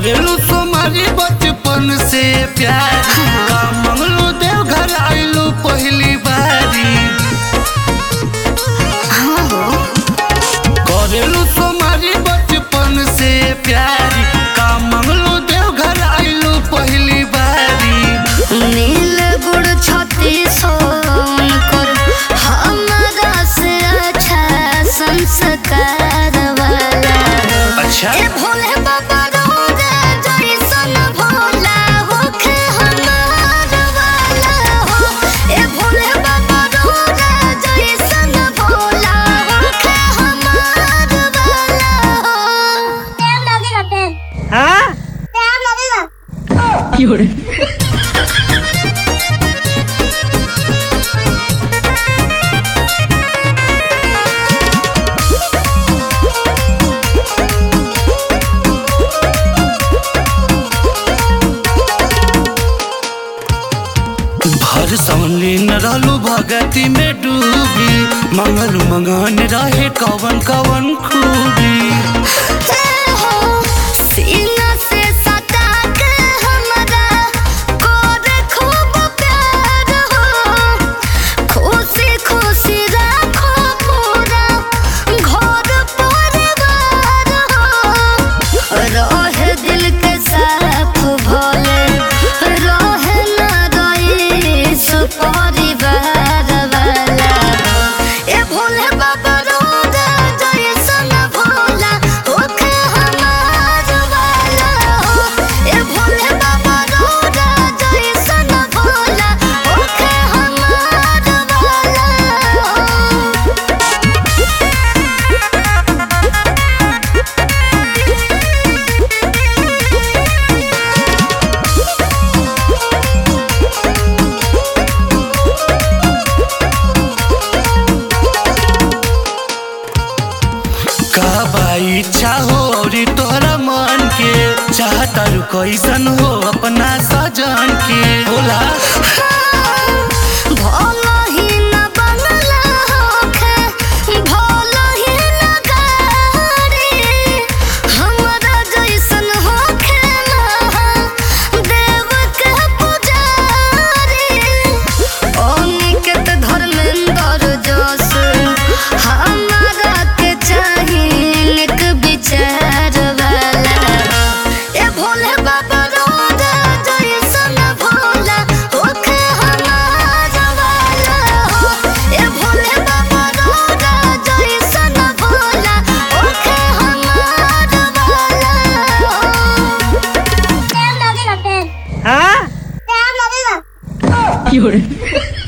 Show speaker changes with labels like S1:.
S1: करेलू तुम्हारी बचपन से प्यार का मंगलू देव घर आइलू पहली बारी
S2: हाँ हो
S1: करेलू तुम्हारी बचपन से प्यार का मंगलू देव घर आइलू पहली बारी
S2: नील गुड़ छती सोन कर हमारा से अच्छा संस्कार वाला
S1: अच्छा
S2: ए भोले बाबा रोजा जैसन भोला होखे हमार वाला हो ए भोले बाबा रोजा जैसन भोला होखे हमार वाला हो
S3: टाइम लगेगा टाइम
S4: हाँ
S3: टाइम लगेगा
S4: 有人，
S1: भर सौलीन रहलू भगती में डूबी मंगल मंगन रहे कवन कवन खूबी
S2: सीना से सटा के हमरा कोरे खूब प्यार हो खुशी खुशी राखो पूरा घर परिवार हो रहे दिल के साफ भले रहे ना रईस परिवार वाला ए भोले बाबा रोजा जैसन भोला ओखे हमार वाला हो ए भोले बाबा रोजा जैसन भोला ओखे हमार वाला हो
S1: का बाई इच्छा हो और तोहरा मन के चाहता रू कैसन हो अपना सजन के बोला
S2: भोला ही न बंगला होखे भोला ही न गाड़ी हमरा जैसन होखे ना देव के पुजारी अनिकेत धर्मेंद्र जस हमरा के चाही निक विचार वाला ए भोले बाबा रोजा जैसन भोला ओखे हमार वाला हो ए भोले बाबा रोजा जैसन भोला ओखे हमार वाला हो
S3: टाइम लगेगा टाइम
S4: हाँ
S3: टाइम लगेगा
S4: 有人，